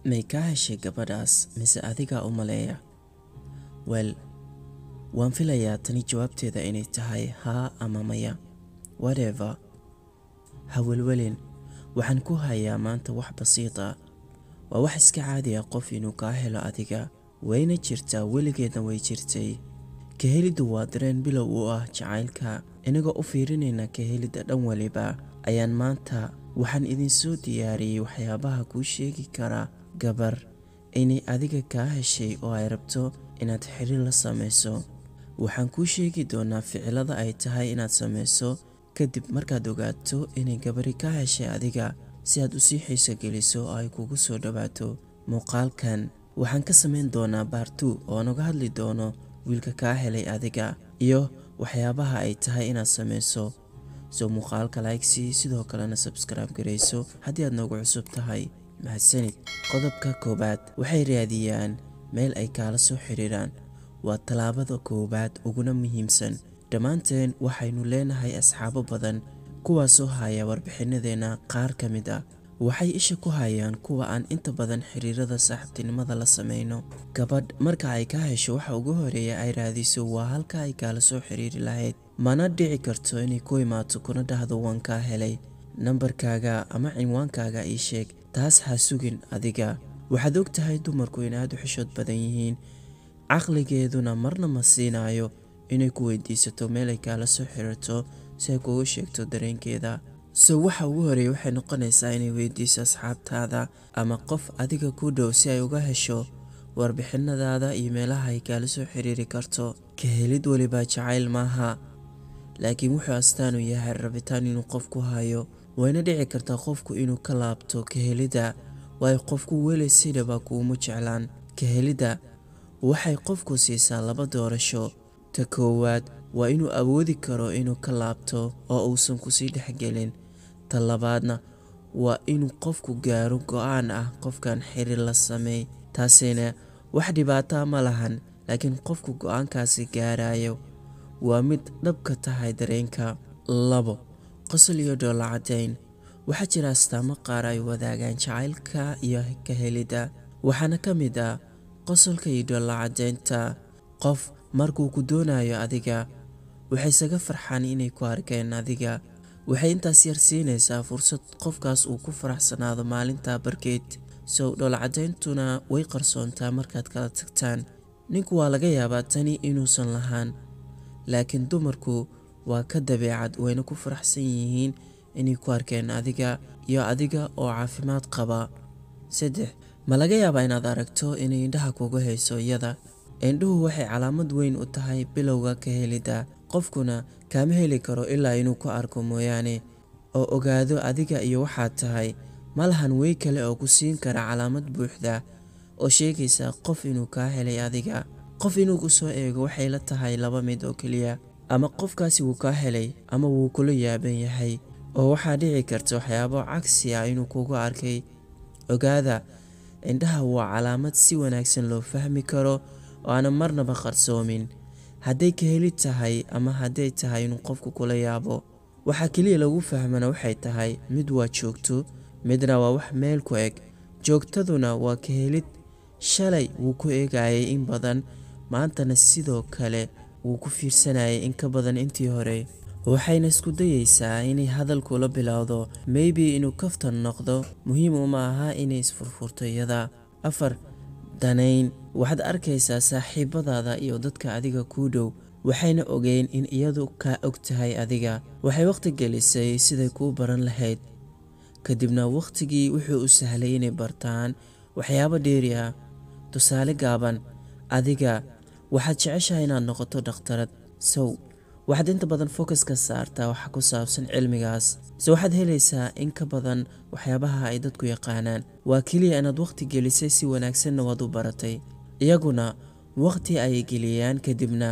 may kaa heshay gabadhaas mise adigaa u maleeya wel waan filayaa tani jawaabteeda inay tahay haa ama maya whatever ha welwelin waxaan ku hayaa maanta wax basiid ah waa wax iska caadi ah qof inuu kaa helo adiga wayna jirtaa weligeedna way jirtay kaheliddu waa dareen bilow u ah jacaylka inagoo u fiirinayna kahelidda dhan waliba ayaan maanta waxaan idinsoo diyaariyey waxyaabaha kuu sheegi kara gabar inay adiga kaa heshay oo ay rabto inaad xiriir la samayso waxaan kuu sheegi doonaa ficilada ay tahay inaad samayso kadib markaad ogaato inay gabari kaa heshay adiga si aad usii xiiso geliso oo ay kugu soo dhowaato muuqaalkan waxaan ka samayn doonaa baartu oo naga hadli doono wiilka kaa helay adiga iyo waxyaabaha ay tahay inaad samayso soo muuqaalka laygsi sidoo kalena sabskribe garayso haddii aad noogu cusub tahay mahadsanid qodobka koowaad waxay raadiyaan meel ay kaala soo xiriiraan waa tallaabada koowaad uguna muhiimsan dhammaanteen waxaynu leenahay asxaabo badan kuwaasoo haya warbixinadeenna qaar ka mid ah waxay isha ku hayaan kuwa aan inta badan xiriirada saaxiibtinimada la sameyno gabadh marka ay ka hesho waxa ugu horeeya ay raadiso waa halka ay kaala soo xiriiri lahayd mana dhici karto inay ku imaato kuna dhahdo waan kaa helay nambarkaaga ama cinwaankaaga ii sheeg taas ha sugin adiga waxaad og tahay dumarku in aad u xishood badan yihiin caqligeeduna marna ma siinayo inay ku weydiisato meel ay kaala soo xiriirto si ay kugu sheegto dareenkeeda so waxa ugu horeeya waxay noqonaysaa inay weydiiso asxaabtaada ama qof adiga ku dhow si ay uga hesho warbixinadaada iyo meelaha ay kaala soo xiriiri karto kahelid weliba jacayl maaha laakiin wuxuu astaan u yahay rabitaan inuu qofku hayo wayna dhici kartaa qofku inuu ka laabto kahelidda waayo qofku weli sidhaba kuuma jeclaan kahelidda waxay qofku siisaa laba doorasho ta koowaad waa inuu awoodi karo inuu ka laabto oo uusan kusii dhexgelin ta labaadna waa inuu qofku gaaro go-aan ah qofkan xiriir la sameey taasina wax dhibaataa ma lahan laakiin qofku go-aankaasi gaarayo waa mid dhabka tahay dareenka labo qosol iyo dhoolla caddayn waxaa jira astaamo qaar ay wadaagaan jacaylka iyo kahelidda waxaana ka mid ah qosolka iyo dhoolla caddaynta qof markuu ku doonayo adiga waxay isaga farxaan inay ku arkeen adiga waxay intaas yar siinaysaa fursad qofkaas uu ku faraxsanaado maalintaa barkeed sow dhoolcadayntuna way qarsoontaa markaad kala tagtaan ninku waa laga yaabaa tani inuusan lahaan laakiin dumarku waa ka dabeecad wayna ku faraxsan yihiin inay ku arkeen adiga iyo adiga oo caafimaad qaba saddex ma laga yaabaa inaad aragto inay indhaha kugu hayso iyada indhuhu waxay calaamad weyn u tahay bilowga ka helidda qofkuna kaama heli karo ilaa inuu ku arko mooyaane oo ogaado adiga iyo waxaad tahay ma lahan wey kale oo ku siin kara calaamad buuxda oo sheegaysa qof inuu kaa helay adiga qof inuu ku soo eego waxay la tahay laba mid oo keliya ama qofkaasi wuu kaa helay ama wuu kula yaaban yahay oo waxaa dhici karta waxyaabo cagsi ah inuu kugu arkay ogaada indhaha waa calaamad si wanaagsan loo fahmi karo oo aana marnaba qarsoomin hadday ka heli tahay ama hadday tahay inuu qofku kula yaabo waxaa keliya lagu fahmana waxay tahay mid waa joogto midna waa wax meel ku eg joogtaduna waa ka helid shalay wuu ku eegayay in badan maantana sidoo kale wuu ku fiirsanayay in ka badan intii hore waxayna isku dayeysaa inay hadalkula bilowdo maybe inuu kaftan noqdo muhiim uma aha inay isfurfurto iyada afar danayn waxaad arkaysaa saaxiibadaada iyo dadka adiga kuu dhow waxayna ogeyn in iyadu kaa og tahay adiga waxay wakhti gelisay siday kuu baran lahayd kadibna wakhtigii wuxuu u sahlay inay bartaan waxyaabo dheeri ah tusaale gaaban adiga waxaad jeceshahay inaad noqoto dhakhtarad sow waxaad inta badan focus ka saartaa waxa ku saabsan cilmigaas se waxaad helaysaa in ka badan waxyaabaha ay dadku yaqaanaan waa keliya inaad wakhti gelisay si wanaagsanna waad u baratay iyaguna wakhti ayay geliyaan kadibna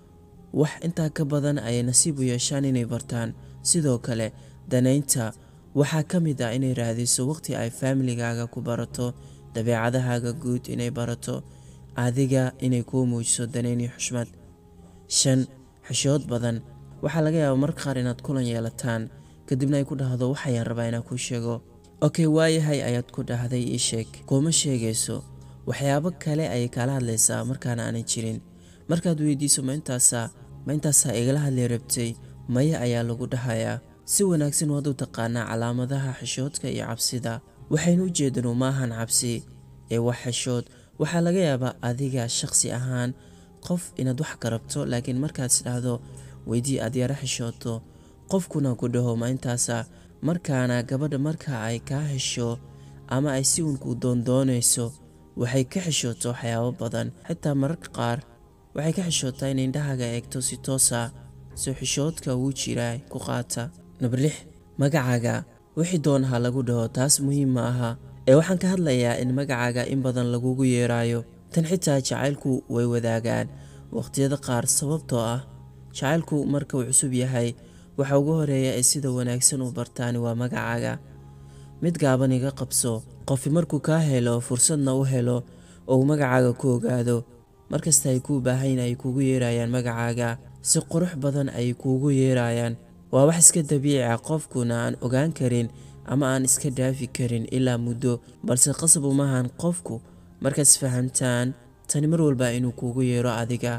wax intaa ka badan ayay nasiib u yeeshaan inay bartaan sidoo kale danaynta waxaa ka mid ah inay raadiso wakhti ay faamiligaaga ku barato dabeecadahaaga guud inay barato adiga inay kuu muujiso danayn iyo xushmad shan xishood badan waxaa laga yaabaa marka qaar inaad kulan yeelataan kadibna ay ku dhahdo waxayaan rabaa inaan kuu sheego okay waayahay ayaad ku dhahday ii sheeg kuma sheegayso waxyaabo kale ayay kaala hadlaysaa markaana aanan jirin markaad weydiiso ma intaasaa ma intaasaa igala hadli rabtay maya ayaa lagu dhahayaa si wanaagsan waad u taqaanaa calaamadaha xishoodka iyo cabsida waxaynu u jeedanu maahan cabsi ee wax xishood waxaa laga yaabaa adiga shaqsi ahaan qof inaad wax ka rabto laakiin markaad isdhahdo weydii aad yaro xishooto qofkuna ku dhaho ma intaasa markaana gabadha marka ay kaa hesho ama ay si uunku doondoonayso waxay ka xishooto waxyaabo badan xitaa mararka qaar waxay ka xishootaa inay indhahaaga eegto si toosa soo xishoodka wuu jiraa ku qaata number lix magacaaga wixii doonaha lagu dhaho taas muhiim ma aha ee waxaan ka hadlayaa in magacaaga in badan lagugu yeeraayo tan xitaa jacaylku way wadaagaan waqhtiyada qaar sababtoo ah jacaylku marka uu cusub yahay waxa ugu horeeya ee sida wanaagsan u bartaani waa magacaaga mid gaaban iga qabso qofi markuu kaa helo fursadna u helo oo uu magacaaga ku ogaado markasta ay kuu baahayn ay kuugu yeerayaan magacaaga si qurux badan ay kuugu yeerayaan waa wax iska dabiici ah qofkuna aan ogaan karin ama aan iska dhaafi karin ilaa muddo balse qasab umahan qofku markaad isfahamtaan tani mar walba inuu kuugu yeero adiga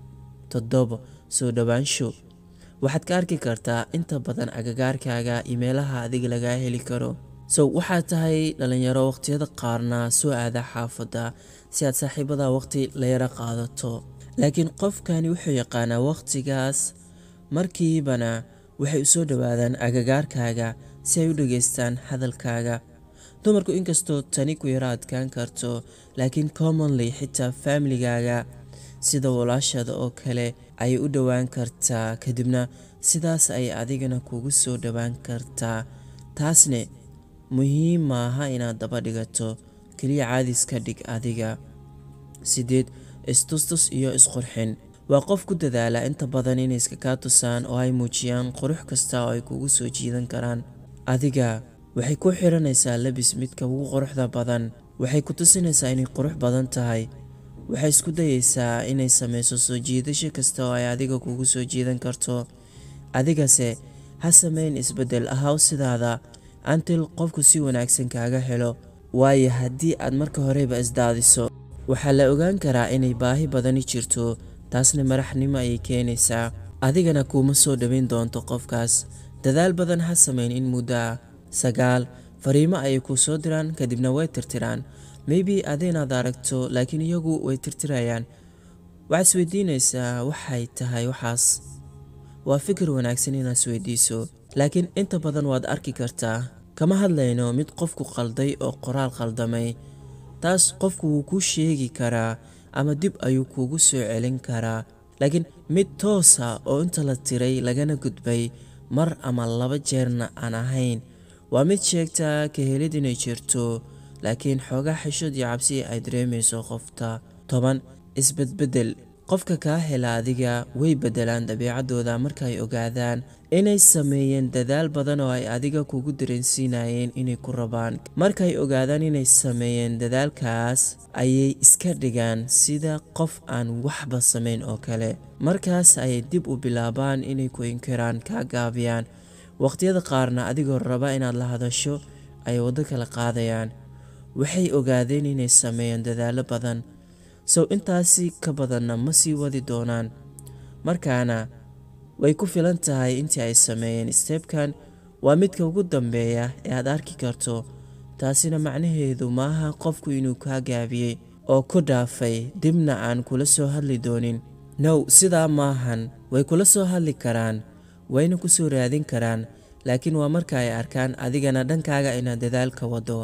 toddobo soo dhowaansho waxaad ka arki kartaa inta badan agagaarkaaga iyo meelaha adiga lagaa heli karo so waxaad tahay dhalinyaro waqhtiyada qaarna soo aada xaafadda si aad saaxiibada waqti la yaro qaadato laakiin qofkani wuxuu yaqaanaa waqtigaas markiibana waxay u soo dhowaadaan agagaarkaaga si ay u dhageystaan hadalkaaga dumarku inkastoo tani ku yaro adkaan karto laakiin commonly xitaa faamiligaaga sida walaashada oo kale ayay u dhowaan kartaa kadibna sidaas ay adigana kugu soo dhowaan kartaa taasne muhiim maaha inaad daba dhigato keliya caadis ka dhig adiga sideed istustus iyo isqurxin waa qof ku dadaala inta badan inay iska kaa tusaan oo ay muujiyaan qurux kasta oo ay kugu soo jiidan karaan adiga waxay ku xiranaysaa labis midka ugu quruxda badan waxay ku tusinaysaa inay qurux badan tahay waxay isku dayeysaa inay sameyso soo jiidasho kasta oo ay adiga kugu soo jiidan karto adigase ha sameyn isbeddel ahaw sidaada antil qofku si wanaagsan kaaga helo waayo haddii aad marka horeba isdaadiso waxaa la ogaan karaa inay baahi badani jirto taasna madaxnimo ayay keenaysaa adigana kuuma soo dhoweyn doonto qofkaas dadaal badan ha sameyn in muddo ah sagaal fariimo ayay kuu soo diraan kadibna way tirtiraan maybe adinaad aragto laakiin iyagu way tirtirayaan waxaad isweydiinaysaa waxay tahay waxaas waa fikir wanaagsan inaad isweydiiso laakiin inta badan waad arki kartaa kama hadlayno mid qofku qalday oo qoraal qaldamay taas qofku wuu kuu sheegi karaa ama dib ayuu kuugu soo celin karaa laakiin mid toosa oo inta la tiray lagana gudbay mar ama laba jeerna aan ahayn waa mid sheegtaa ka helid inay jirto laakiin xoogaa xishood iyo cabsi ay dareemayso qofta toban isbedbeddel qofka kaa hela adiga way beddelaan dabiicaddooda marka ay ogaadaan inay sameeyeen dadaal badan oo ay adiga kugu dareensiinayeen inay ku rabaan markaay ogaadaan inay sameeyeen dadaalkaas ayay iska dhigaan sida qof aan waxba samayn oo kale markaas ayay dib u bilaabaan inay ku inkiraan kaa gaabiyaan waqhtiyada qaarna adigoo raba inaad la hadasho ayay waddo kala qaadayaan waxay ogaadeen inay sameeyeen dadaallo badan sow intaasi ka badanna ma sii wadi doonaan markaana way ku filan tahay intii ay sameeyeen steebkan waa midka ugu dambeeya ee aad arki karto taasina macnaheedu maaha qofku inuu kaa gaabiyey oo ku dhaafay dibna aan kula soo hadli doonin now sidaa maahan way kula soo hadli karaan wayna ku soo raadin karaan laakiin waa marka ay arkaan adigana dhankaaga inaad dadaalka wado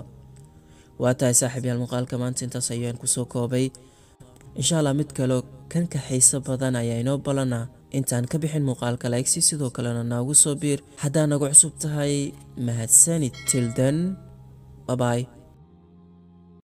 waa tahay saaxiibyaal muuqaalka maanta intaas ayaan kusoo koobay insha allah mid kaleo kan ka xiiso badan ayaa inoo balana intaan ka bixin muuqaalka laegsi sidoo kalena noogu soo biir haddaa nagu cusub tahay mahadsanid tildan babaay